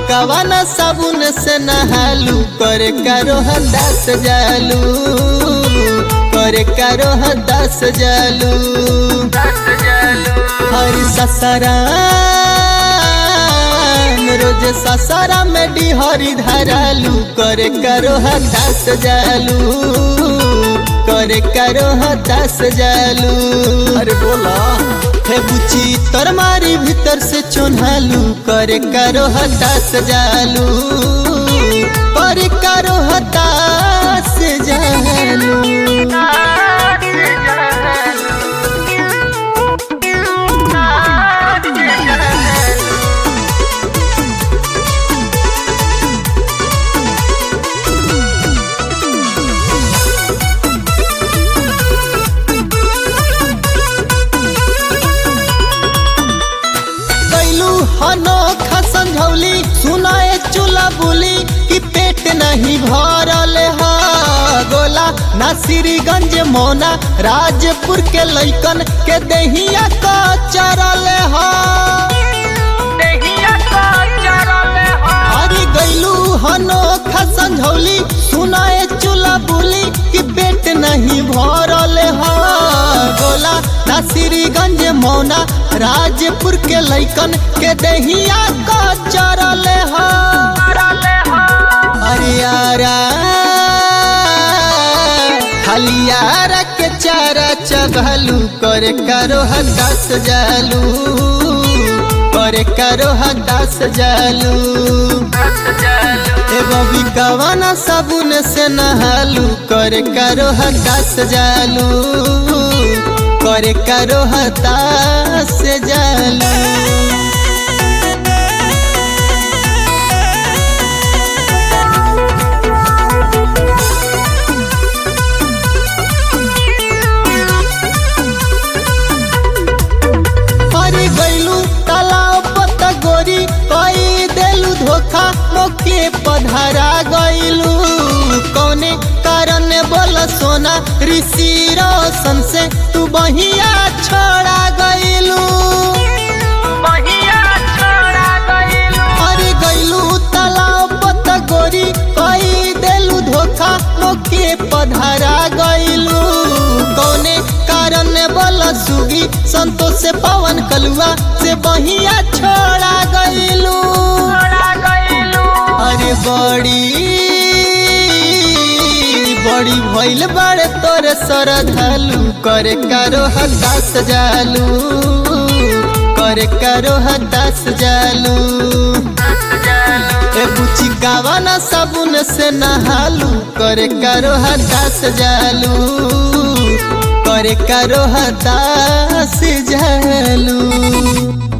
कवाना साबुन से नहालू करे करो दस जालू करे करो दस जालू हर ससरा रोज ससरा में डिहरी धरालू करे करो दस जालू करे करो दस जालू अरे बोला हे बुची तर मारी भीतर से चोन्हालू करे करो दस जालू करे करो दस जालू कैलू अनोखा समझौली सुनाए चूल्हा बोली कि पेट नहीं भरल है गोला नासिरगंज मोना राजपुर के लैकन के दहिया का चरल है अरे गैलू अनोखा समझौली सुनाए चूल्हा बोली कि पेट नहीं भरल है गोला नासिरगंज मौना राजपुर के लैकन के दहिया का चरल है अरे यारा हलियारा के चारा चबलू करे करो दस जालू करे करो दस जालू ए बबी कवाना साबुन से नहालू करे करो दस जालू करे करो दस जालू हरी गैलू तालाब पत्ता गोरी कई देलू धोखा मोके पधरा गैलू कौने कारण बोल सोना ऋषि रोशन से तू बहिया छोड़ा गैलू हरी गैलू तालाब पत्ता गोरी कई देलू धोखा मोके पधरा गैलू कौने कारण बोल सुगी संतोष से पवन कलुआ से बहिया छोड़ा गैलू अरे बड़ी बड़ी भइल बड़े तोरे सरधलू करे करो दस जालू करे करो दस जालू ए बुची गावाना साबुन से नहालू करे करो दस जालू करे करो दस जालू